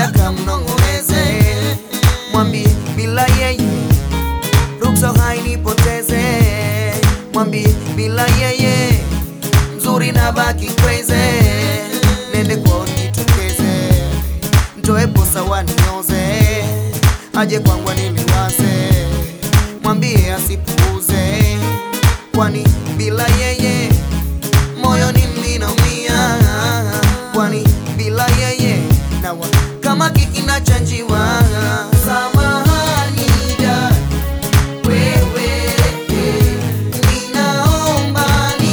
nenda kamnong'oneze, mwambie bila yeye ruksa hainipoteze, mwambie bila yeye mzuri na baki crazy, nende kwao nitokeze, mtoe posa wanioze, aje kwangu niliwaze, mwambie asipuuze, kwani bila yeye moyoni ninaumia, kwani bila yeye nawa kama kikinachanjiwa. Samahani dada, wewe eh, ninaomba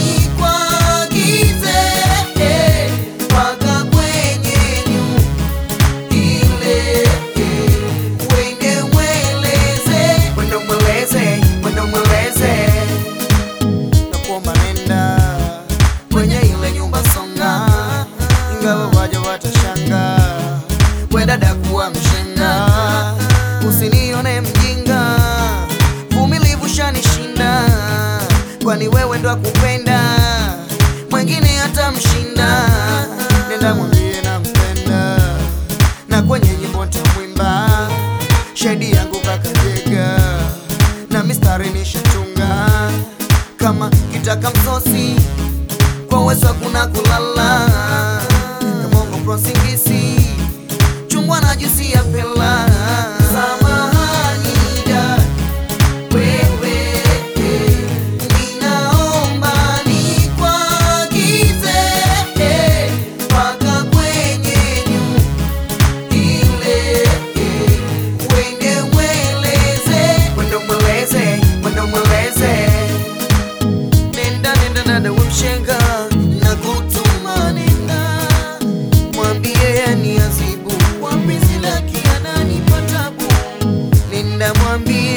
nikuagize eh, mpaka kwenye nyumba ile eh, wende mweleze, wende mweleze, wende mweleze nakuomba nenda kwenye ile nyumba songa, ingawa waja watashanga, we dada kuwa mshenga, usinione mjinga, vumilivu shanishinda, kwani wewe ndo akupenda, mwengine hata mshinda, nenda mwambie nampenda, na kwenye nyimbo ntamwimba, shahidi yangu kakajega, na mistari nishatunga kama kitaka msosi kwa uwezo hakuna kulala kamongo prosingisi chungwa na juisi ya pela samahani dada wewe eh, ninaomba nikuagize eh, mpaka kwenye nyumba ile eh, wende mweleze wende mweleze wende mweleze nenda nenda dada wemshenga na kutuma nenda mwambie ni azibu kwa penzi lake ananipa tabu nenda mwambie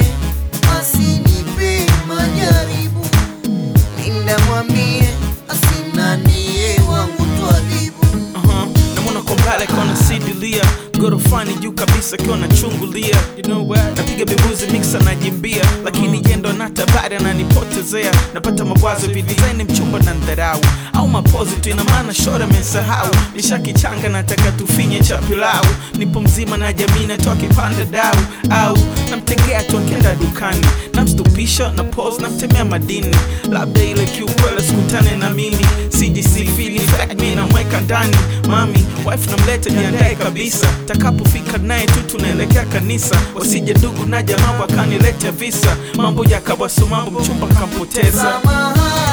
asinipe majaribu nenda mwambie asinanie wangu twadhibu uh-huh. namwona kwa mbali kona sidilia gorofani juu kabisa akiwa nachungulia you know what? napiga bebuzi mixa najimbia lakini jendo na tabari ananipotezea napata mawazo hivi design mchumba na ndharau au mapozi tu ina maana shora amesahau nishakichanga nataka tufinye cha pilau nipo mzima na jamii natoa kipande dau au namtegea tu akienda dukani namstupisha na pose namtemea madini labda ile kiukwele sikutane na mimi sijisifili fact mi namweka ndani mami wife namleta jiandae kabisa takapofika naye tu tunaelekea kanisa wasije ndugu na jamaa wakanileta visa mambo yakawaso mambo mchumba kampoteza samahani